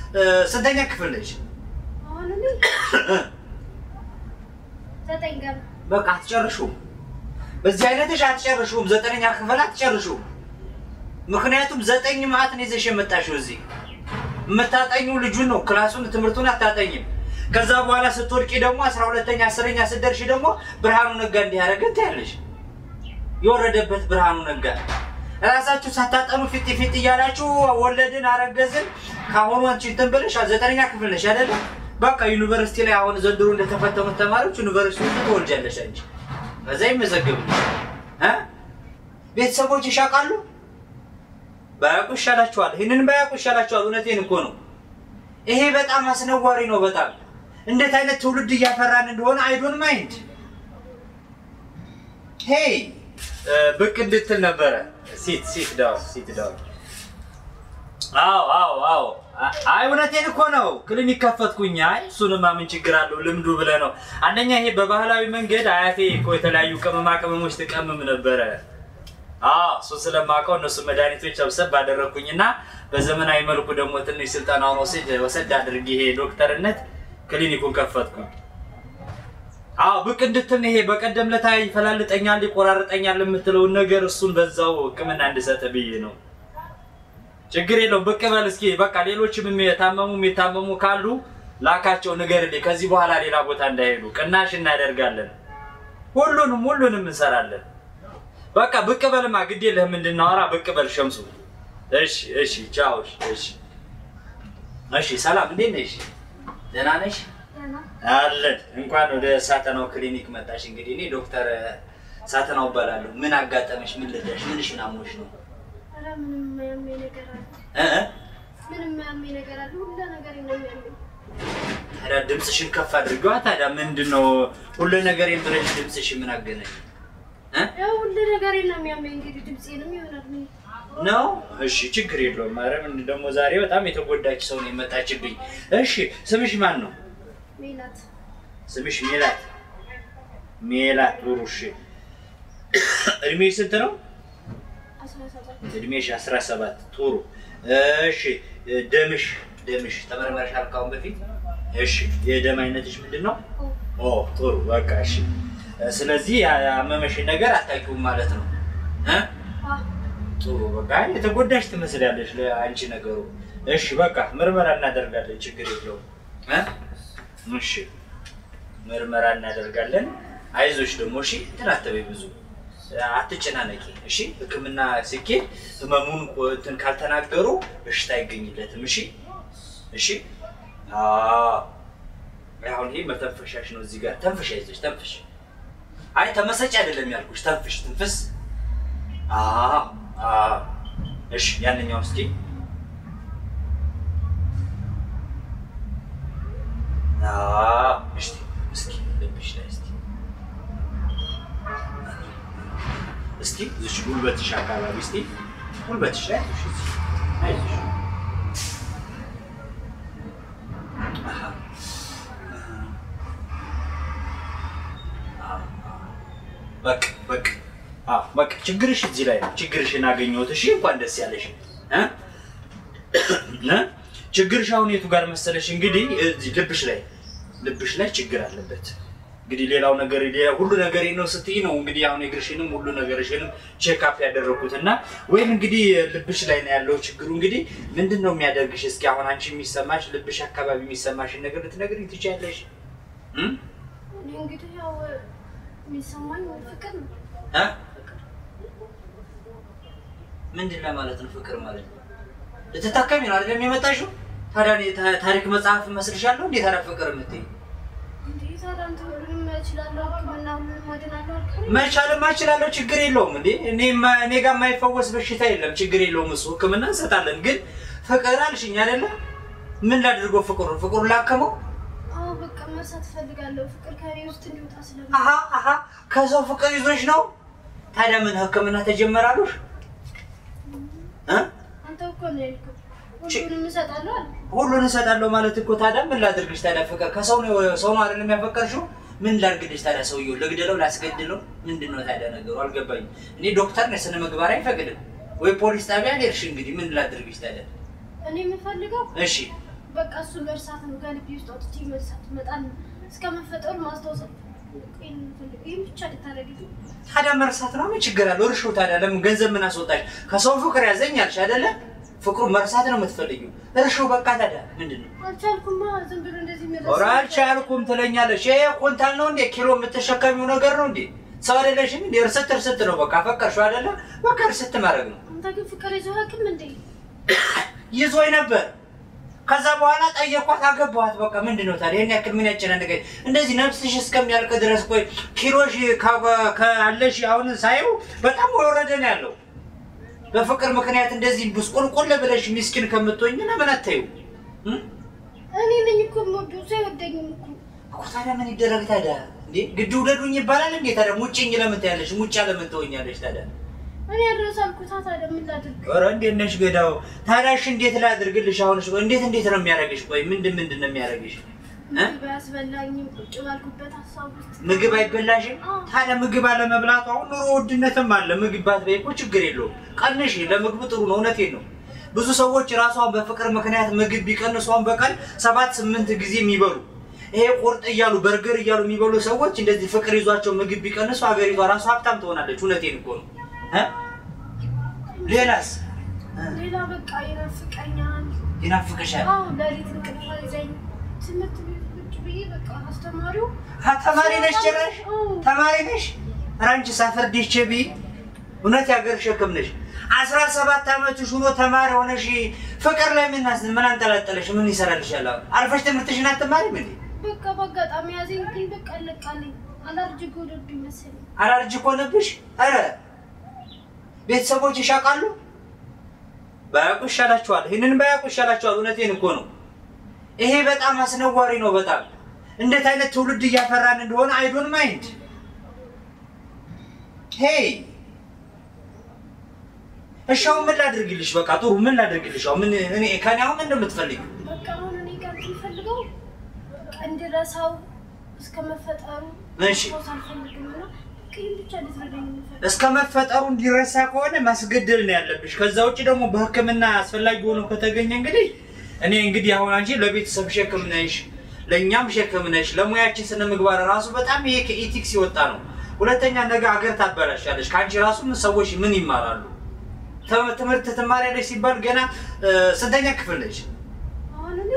እ፣ ስንተኛ ክፍል ነች? አሁን እኔ ዘጠኝ ገና በቃ አትጨርሹም። በዚህ አይነትሽ አትጨርሹም። ዘጠነኛ ክፍል አትጨርሹም። ምክንያቱም ዘጠኝ ማዕት ነው ይዘሽ የመጣሽው እዚህ የምታጠኙ ልጁን ነው፣ ክላሱን ትምህርቱን አታጠኝም። ከዛ በኋላ ስትወድቂ ደግሞ አስራ ሁለተኛ አስረኛ ስትደርሺ ደግሞ ብርሃኑ ነጋ እንዲህ ያደረገ ትያለሽ። የወረደበት ብርሃኑ ነጋ ራሳችሁ ሳታጠኑ ፊት ፊት እያላችሁ ወለድን አረገዝን። ከአሁኑ አንቺ እንትን ብለሽ ዘጠነኛ ክፍል ነሽ አይደለ? በቃ ዩኒቨርሲቲ ላይ አሁን ዘንድሮ እንደተፈተኑት ተማሪዎች ዩኒቨርሲቲ ውስጥ ትወልጃለሽ አንቺ። ከዛ ይመዘገብልሽ እ ቤተሰቦች ይሻቃሉ። ባያውቁ ይሻላችኋል። ይህንን ባያውቁ ይሻላችኋል። እውነቴን እኮ ነው። ይሄ በጣም አስነዋሪ ነው። በጣም እንዴት አይነት ትውልድ እያፈራን እንደሆነ አይዶን ማይንድ ሄይ ብቅ እንድትል ነበረ። ሲት ሲት ዳውን ሲት ዳውን። አዎ አዎ አዎ። አይ እውነቴን እኮ ነው። ክሊኒክ ከፈትኩኝ። አይ እሱንማ ምን ችግር አለው? ልምዱ ብለህ ነው። አንደኛ ይሄ በባህላዊ መንገድ አያቴ እኮ የተለያዩ ቅመማ ቅመሞች ትቀምም ነበረ። አዎ እሱ ስለማውቀው እነሱ መድኃኒቶች ሰብሰብ ባደረግኩኝና በዘመናዊ መልኩ ደግሞ ትንሽ ስልጠናውን ወስድ ወሰድ አድርጌ ይሄ ዶክተርነት ክሊኒኩን ከፈትኩኝ። አዎ ብቅ እንድትል ይሄ በቀደም ለታ ይፈላልጠኛል ይቆራርጠኛል የምትለውን ነገር እሱን በዛው ሕክምና እንድሰጥ ብዬ ነው። ችግር የለውም ብቅ በል እስኪ። በቃ ሌሎችም የታመሙ የታመሙ ካሉ ላካቸው፣ ንገርልኝ። ከዚህ በኋላ ሌላ ቦታ እንዳይሄዱ ቅናሽ እናደርጋለን። ሁሉንም ሁሉንም እንሰራለን። በቃ ብቅ በልማ፣ ግድ የለህም እንድናወራ ብቅ በል ሸምሱ። እሺ እሺ፣ ቻው። እሺ እሺ። ሰላም፣ እንዴት ነሽ? ደህና ነሽ? ገና አለን። እንኳን ወደ ሳተናው ክሊኒክ መጣሽ። እንግዲህ እኔ ዶክተር ሳተናው እባላለሁ። ምን አጋጠመሽ? ምን ልዳሽ? ምንሽን አሞሽ ነው? ኧረ ምንም የሚያመኝ ነገር አለ? እ እ? ምንም የሚያመኝ ነገር አለ? ሁሉ ነገር ነው የሚያመኝ። ታዲያ ድምፅሽን ከፍ አድርገዋ። ታዲያ ምንድን ነው ሁሉ ነገር ብለሽ ድምፅሽ ምን አገናኝ እ? ያው ሁሉ ነገር ነው የሚያመኝ። እንግዲህ ድምፄንም ይሆናል ምን ነው እሺ፣ ችግር የለውም። ኧረ ምን ደግሞ ዛሬ በጣም የተጎዳች ሰው ነው የመጣችብኝ። እሺ፣ ስምሽ ማን ነው? ሜላት ስምሽ ሜላት። ሜላት ጥሩ። እሺ፣ እድሜሽ ስንት ነው? አስራ ሰባት እድሜሽ 17 ጥሩ። እሺ፣ ደምሽ ደምሽ ተመርመረሻል ካሁን በፊት? እሺ፣ የደም አይነትሽ ምንድን ነው? ኦ ጥሩ። በቃ እሺ። ስለዚህ ያመመሽን ነገር አታውቂውም ማለት ነው እ አ ጥሩ በቃ የተጎዳሽ ትመስላለች ለአንቺ ነገሩ። እሺ በቃ ምርመራ እናደርጋለን፣ ችግር የለውም እ እሺ ምርመራ እናደርጋለን። አይዞሽ ደግሞ እሺ፣ እንትን አትበይ ብዙ አትጨናነቂ። እሺ ሕክምና ሲኬድ ህመሙን ቆ- እንትን ካልተናገሩ በሽታ አይገኝለትም። እሺ እሺ። አዎ አሁን ይሄ መተንፈሻሽ ነው። እዚህ ጋር ተንፍሽ፣ አይዞሽ ተንፍሽ። አይ ተመሰጭ አይደለም ያልኩሽ፣ ተንፍሽ፣ ትንፍስ አዎ አዎ። እሺ ያንኛው እስኪ አዎ። እስኪ እስኪ ልብሽ ላይ እስኪ እስኪ እዚች ጉልበትሽ አካባቢ እስኪ ጉልበትሽ ላይ አይዞሽ፣ እዚህ አይዞሽ። አሃ። በቃ በቃ አዎ በቃ ችግርሽ እዚህ ላይ ነው። ችግርሽን አገኘሁት። እሺ እንኳን ደስ ያለሽ እ እ ችግርሽ አሁን የቱ ጋር መሰለሽ? እንግዲህ እዚህ ልብሽ ላይ ልብሽ ላይ ችግር አለበት። እንግዲህ ሌላው ነገር ሌላ ሁሉ ነገር ነው ስትይ ነው እንግዲህ አሁን እግርሽንም ሁሉ ነገርሽንም ቼክ አፕ ያደረኩት እና ወይም እንግዲህ ልብሽ ላይ ነው ያለው ችግሩ። እንግዲህ ምንድን ነው የሚያደርግሽ? እስኪ አሁን አንቺ የሚሰማሽ ልብሽ አካባቢ የሚሰማሽን ነገር ልትነግሪኝ ትችያለሽ? እ እኔ እንግዲህ ያው የሚሰማኝ ፍቅር ነው። እ ምንድን ለማለት ነው ፍቅር ማለት ነው? ልትታከሚ ነው አይደለም የመጣሽው? ታዲያ እኔ ታ- ታሪክ መጽሐፍ መስልሻለሁ? እንዴት ታዲያ ፍቅር የምትይኝ? እንዴ ታዲያ አንተ ሁሉንም እችላለሁ ሕክምና ሁሉንም አድናለሁ አልከኝ። መቻልማ እችላለሁ፣ ችግር የለውም። እንዴ እኔ ማ- እኔ ጋር የማይፈወስ በሽታ የለም፣ ችግር የለውም። እሱ ህክምና እንሰጣለን። ግን ፍቅር አልሽኝ አይደለ? ምን ላድርገው? ፍቅሩ ፍቅሩ ላከመው? አዎ በቃ መርሳት እፈልጋለሁ። ፍቅር ከኔ ውስጥ እንዲወጣ ስለ አሀ አሀ፣ ከሰው ፍቅር ይዞሽ ነው? ታዲያ ምን ህክምና ተጀመራሉሽ? እ አንተ እኮ ነው ያልከው ሁሉንም እሰጣለሁ አለ። ሁሉን እሰጣለሁ ማለት እኮ ታዲያ ምን ላድርግሽ? ታዲያ ፍቅር ከሰው ነው ሰው ነው አይደለም ያፈቀርሽው? ምን ላድርግልሽ ታዲያ? ሰውየው ልግደለው፣ ላስገድለው? ምንድን ነው ታዲያ ነገሩ? አልገባኝም። እኔ ዶክተር ነኝ፣ ስነ ምግባር አይፈቅድም ወይ ፖሊስ ጣቢያ ልሄድሽ? እንግዲህ ምን ላድርግሽ ታዲያ? እኔ የምፈልገው እሺ በቃ እሱን መርሳት ነው። ከልቤ ውስጥ አውጥቼ መርሳት መጣል ነው። እስከ መፈጠሩ ማስታወስ ነው። ይህን የምፈልገው ይህን ብቻ ልታደርግልኝ ታዲያ መርሳት ነው ምን ችግር አለው? እርሾ ታዲያ ለምን ገንዘብ ምን አስወጣሽ? ከሰው ፍቅር ያዘኝ አልሽ አይደለ? ፍቅሩ መርሳት ነው የምትፈልጊው። እርሾ በቃ ታዲያ ምንድን ነው? አልቻልኩማ። ዝም ብሎ እንደዚህ መለስ ኧረ አልቻልኩም ትለኛለሽ። ይሄ ኩንታል ነው እንዴ? ኪሎ የምትሸከሚው ነገር ነው እንዴ? ሰው አይደለሽም እንዴ? እርስት እርስት ነው በቃ ፈቀርሽው አይደለ? በቃ እርስት ማድረግ ነው። አንተ ግን ፍቅር ይዞ ሀቅም እንዴ ይዞኝ ነበር። ከዛ በኋላ ጠየኳት፣ አገባኋት። በቃ ምንድን ነው ታዲያ ይህን ያክል ምን ያጨናንቀኝ? እንደዚህ ነፍስሽ እስከሚያልቅ ድረስ ቆይ ኪሎሽ ከ- ካለሽ አሁን ሳየው በጣም ወረደ ነው ያለው። በፍቅር ምክንያት እንደዚህ ብስቁልቁል ብለሽ ሚስኪን ከምትሆኝ ለምን አታዩ እኔ ነኝ እኮ የምወደው ሰው አይወደኝም እኮ እኮ ታዲያ ምን ይደረግ ታዲያ? እንዴ ግድ ውደዱኝ ይባላል እንዴ ታዲያ? ሙጭኝ ለምን ትያለሽ? ሙጫ ለምን ትሆኛለሽ ታዲያ? እኔ አድረስ አልኩታ። ታዲያ ምን ላድርግ? ኧረ እንዴት ነሽ ገዳው? ታዲያ እሺ እንዴት ላድርግልሽ? አሁንስ ቆይ እንዴት እንዴት ነው የሚያደርግሽ? ቆይ ምንድን ምንድን ነው የሚያደርግሽ? እ? ምግብ አያስበላኝም። ቁጭ ባልኩበት ሀሳብ ውስጥ ምግብ አይበላሽም? አዎ። ታዲያ ምግብ አለመብላቱ አሁን ኑሮ ውድነትም አለ። ምግብ ባትበይ እኮ ችግር የለውም። ቀንሽ፣ ለምግቡ ጥሩ ነው። እውነቴን ነው። ብዙ ሰዎች ራሷን በፍቅር ምክንያት ምግብ ቢቀንሷን በቀን ሰባት ስምንት ጊዜ የሚበሉ ይሄ ቁርጥ እያሉ በርገር እያሉ የሚበሉ ሰዎች እንደዚህ ፍቅር ይዟቸው ምግብ ቢቀንሱ ሀገሪቷ ራሷ ሀብታም ትሆናለች። እውነቴን እኮ ነው። እ? ሌላስ እ? ሌላ በቃ ይናፍቀኛል። ይናፍቅሻል? አዎ ሌሊት እንቅልፍ ይዘኝ ትምህርት ቤት ቁጭ ብዬ በቃ አስተማሪው አ፣ ተማሪ ነሽ ጭራሽ አዎ። ተማሪ ነሽ? ኧረ አንቺ ሳፈርዲሽ ቸቢ እውነት ያገር ሸክም ነሽ። አስራ ሰባት ዓመትሽ ሆኖ ተማሪ ሆነሽ ፍቅር ላይ ምን አስ- ምን አንጠለጠለሽ? ምን ይሰራልሻል? አሁን አርፈሽ ትምህርትሽን አትማሪም እንዴ? በቃ በአጋጣሚ ያዘኝ ግን በቃ አለቃልኝ። አላርጅክ ወደዱኝ መሰለኝ። አላርጅ ሆነብሽ? ኧረ ቤተሰቦች ይሻቃሉ? ባያውቁ ይሻላችኋል። ይህንን ባያውቁ ይሻላችኋል። እውነቴን እኮ ነው። ይሄ በጣም አስነዋሪ ነው። በጣም እንዴት አይነት ትውልድ እያፈራን እንደሆነ አይዶን ማይንድ ሄይ እሺ፣ አሁን ምን ላድርግልሽ? በቃ ጥሩ ምን ላድርግልሽ? አሁን ምን እኔ ከኔ አሁን ምን እንደምትፈልጊው በቃ አሁን እኔ ጋር የምፈልገው በቃ እንድረሳው እስከ መፈጠሩ እሺ። ማስታወስ አልፈልግም እና በቃ ይህን ብቻ እንድትረዳኝ ነው የምፈልገው። እስከ መፈጠሩ እንዲረሳ ከሆነ ማስገደል ነው ያለብሽ። ከዛ ውጭ ደግሞ በሕክምና አስፈላጊ ሆኖ ከተገኘ እንግዲህ እኔ እንግዲህ አሁን አንቺ ለቤተሰብ ሸክም ነሽ፣ ለእኛም ሸክም ነሽ። ለሙያችን ስነ ምግባር ራሱ በጣም ይሄ ከኢቲክስ የወጣ ነው። ሁለተኛ ነገ ሀገር ታበላሻለሽ። ከአንቺ ራሱ ምን ሰዎች ምን ይማራሉ? ተ- ትምህርት ትማሪያለሽ ሲባል ገና እ፣ ስንተኛ ክፍል ነሽ? አሁን እኔ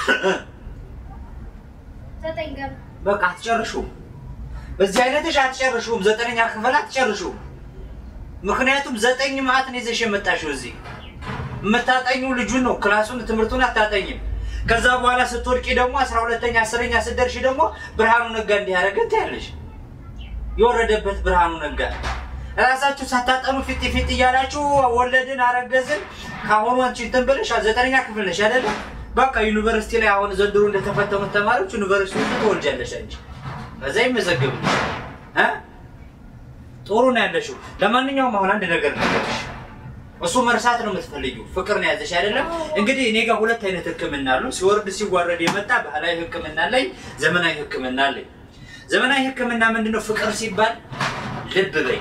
ዘጠኝ ገና በቃ አትጨርሹም። በዚህ አይነትሽ አትጨርሹም። ዘጠነኛ ክፍል አትጨርሹም። ምክንያቱም ዘጠኝ ማዕት ነው ይዘሽ የመጣሽው እዚህ የምታጠኙ ልጁን ነው፣ ክላሱን ትምህርቱን አታጠኝም። ከዛ በኋላ ስትወድቂ ደግሞ አስራ ሁለተኛ አስረኛ ስትደርሺ ደግሞ ብርሃኑ ነጋ እንዲህ ያደረገ ትያለሽ። የወረደበት ብርሃኑ ነጋ ራሳችሁ ሳታጠኑ ፊት ፊት እያላችሁ ወለድን አረገዝን። ከአሁኑ አንቺ እንትን ብለሽ ዘጠነኛ ክፍል ነሽ አይደለ? በቃ ዩኒቨርሲቲ ላይ አሁን ዘንድሮ እንደተፈተኑት ተማሪዎች ዩኒቨርሲቲ ውስጥ ትወልጃለሽ አንቺ። ከዛ ይመዘግብልሽ እ ጥሩ ነው ያለሽው። ለማንኛውም አሁን አንድ ነገር ነገርሽ እሱ መርሳት ነው የምትፈልጊው። ፍቅር ነው ያዘሽ አይደለም? እንግዲህ እኔ ጋር ሁለት አይነት ሕክምና አሉ። ሲወርድ ሲዋረድ የመጣ ባህላዊ ሕክምና አለኝ፣ ዘመናዊ ሕክምና አለኝ። ዘመናዊ ሕክምና ምንድነው? ፍቅር ሲባል ልብ በይ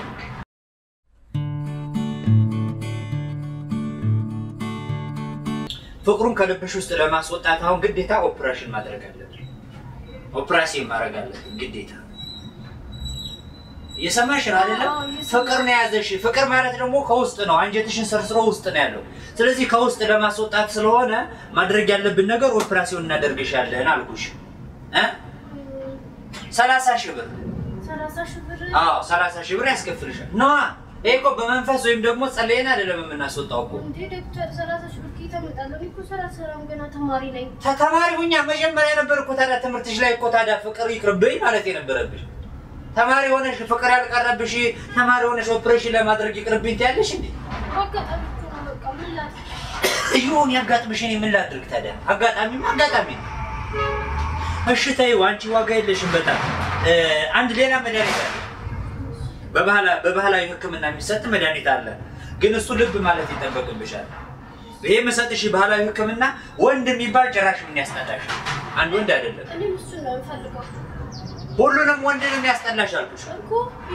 ፍቅሩን ከልብሽ ውስጥ ለማስወጣት አሁን ግዴታ ኦፕሬሽን ማድረግ አለብን። ኦፕራሲን ማድረግ አለብን ግዴታ። እየሰማሽ ነው አይደለም? አዎ፣ እየሰማሁ። ፍቅር ነው የያዘሽ። ፍቅር ማለት ደግሞ ከውስጥ ነው፣ አንጀትሽን ሰርስሮ ውስጥ ነው ያለው። ስለዚህ ከውስጥ ለማስወጣት ስለሆነ ማድረግ ያለብን ነገር ኦፕራሲዮን እናደርግሻለን አልኩሽ እ ሰላሳ ሺህ ብር ሰላሳ ሺህ ብር አዎ፣ ሰላሳ ሺህ ብር ያስከፍልሻል። ነዋ ይሄ እኮ በመንፈስ ወይም ደግሞ ጸለየን አይደለም የምናስወጣው እኮ እንዴ ዶክተር ሰላሳ ሺህ ብር ከየት አመጣለሁ? እኔ እኮ ስራ ስራም ገና ተማሪ ነኝ። ተማሪ ሁኛ መጀመሪያ ነበር እኮ ታዲያ ትምህርትሽ ላይ እኮ ታዲያ ፍቅር ይቅርብኝ ማለት የነበረብሽ። ተማሪ ሆነሽ ፍቅር ያልቀረብሽ ተማሪ ሆነሽ ኦፕሬሽን ለማድረግ ይቅርብኝ ትያለሽ እንዴ? አጋጣሚ እኮ ነው በቃ ምን ላድርግ? ይሁን ያጋጥምሽ። እኔ ምን ላድርግ ታዲያ? አጋጣሚማ አጋጣሚ ነው። እሺ ተይው፣ አንቺ ዋጋ የለሽም በጣም እ፣ አንድ ሌላ መድኃኒት አለ። በባህላ- በባህላዊ ሕክምና የሚሰጥ መድኃኒት አለ፣ ግን እሱ ልብ ማለት ይጠበቅብሻል። ይሄ የምሰጥሽ ባህላዊ ሕክምና ወንድ የሚባል ጭራሽ ምን ያስጠላሽ? አንድ ወንድ አይደለም እኔም እሱን ነው የምፈልገው ሁሉንም ወንድ ነው የሚያስጠላሽ አልኩሽ። እኮ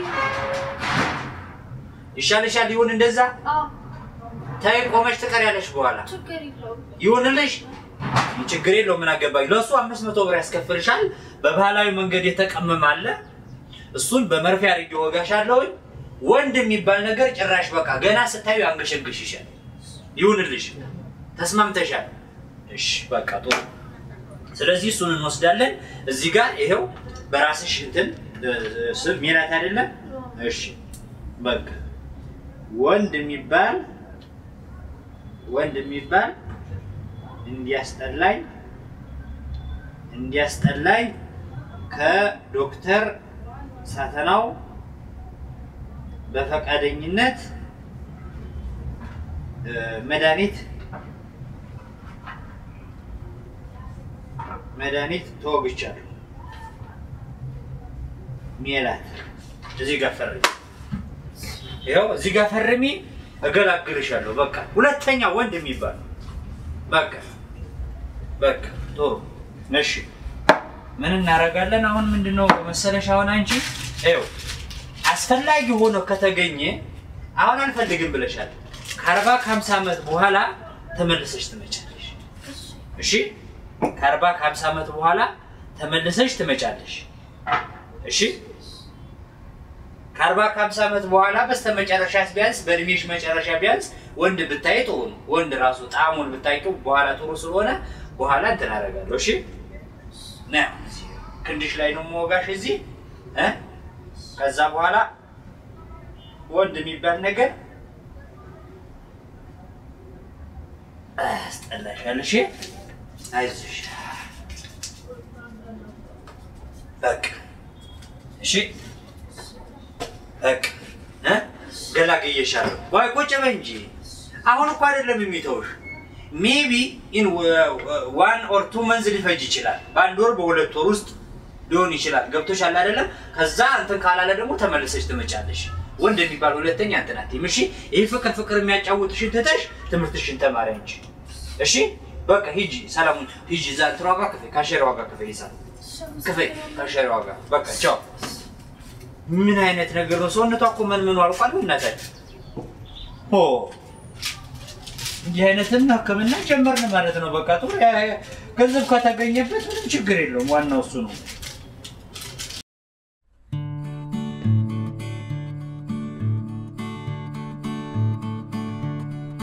ይሻልሻል። ይሁን እንደዛ አዎ ታይ ቆመሽ ትቀሪያለሽ። በኋላ ችግር የለውም። ይሁንልሽ። ችግር የለው ምን አገባኝ። ለእሱ አምስት መቶ ብር ያስከፍልሻል። በባህላዊ መንገድ የተቀመመ አለ። እሱን በመርፌ አድርጌ ወጋሻለሁኝ። ወንድ የሚባል ነገር ጭራሽ በቃ ገና ስታዩ አንገሸግሽሻል። ይሁንልሽ፣ ተስማምተሻል? እሺ በቃ ጥሩ። ስለዚህ እሱን እንወስዳለን። እዚህ ጋር ይሄው በራስሽ እንትን ስም ሜላት አይደለም? እሺ በቃ ወንድ የሚባል ወንድ የሚባል እንዲያስጠላኝ እንዲያስጠላኝ ከዶክተር ሳተናው በፈቃደኝነት መድኃኒት መድኃኒት ተወግቻለሁ። ሜላት እዚህ ጋር ፈርሚ። ይኸው እዚህ ጋር ፈርሚ፣ እገላግልሻለሁ። በቃ ሁለተኛ ወንድ የሚባል በቃ በቃ ጥሩ እሺ። ምን እናደርጋለን አሁን? ምንድነው መሰለሽ አሁን አንቺ ይኸው አስፈላጊ ሆኖ ከተገኘ አሁን አልፈልግም ብለሻል። ከአርባ ከሀምሳ ዓመት በኋላ ተመልሰሽ ትመጫለሽ። እሺ ከአርባ ከሀምሳ ዓመት በኋላ ተመልሰሽ ትመጫለሽ። እሺ ከአርባ ከሀምሳ ዓመት በኋላ በስተመጨረሻ ቢያንስ በእድሜሽ መጨረሻ ቢያንስ ወንድ ብታይ ጥሩ ነው። ወንድ ራሱ ጣዕሙን ብታውቂው በኋላ ጥሩ ስለሆነ በኋላ እንትን አደርጋለሁ። እሺ ና ክንድሽ ላይ ነው መወጋሽ እዚህ እ ከዛ በኋላ ወንድ የሚባል ነገር አስጠላሻል። እሺ አይዞሽ በቃ እሺ በቃ እ ገላግዬሻለሁ። ወይ ቁጭ በይ እንጂ አሁን እኮ አይደለም የሚተውሽ። ሜቢ ኢን ዋን ኦር ቱ መንዝ ሊፈጅ ይችላል። በአንድ ወር በሁለት ወር ውስጥ ሊሆን ይችላል። ገብቶሻል አይደለም? ከዛ እንትን ካላለ ደግሞ ተመልሰሽ ትመጫለሽ። ወንድ የሚባል ሁለተኛ እንትን አትይም። እሺ ይህ ፍቅር ፍቅር የሚያጫውትሽን ትተሽ ትምህርትሽን ተማሪ እንጂ። እሺ በቃ ሂጂ፣ ሰላሙን ሂጂ። እዛ እንትን ዋጋ ክፈይ፣ ካሸሪ ዋጋ ክፈይ፣ ሂሳብ ክፈይ፣ ካሸሪ ዋጋ በቃ ቻው። ምን አይነት ነገር ነው? ሰውነቷ እኮ ምን ምኑ አልቋል። እናታችን ሆ እንዲህ አይነትን ሕክምና ጀመርን ማለት ነው። በቃ ጥሩ ገንዘብ ከተገኘበት ምንም ችግር የለውም። ዋናው እሱ ነው።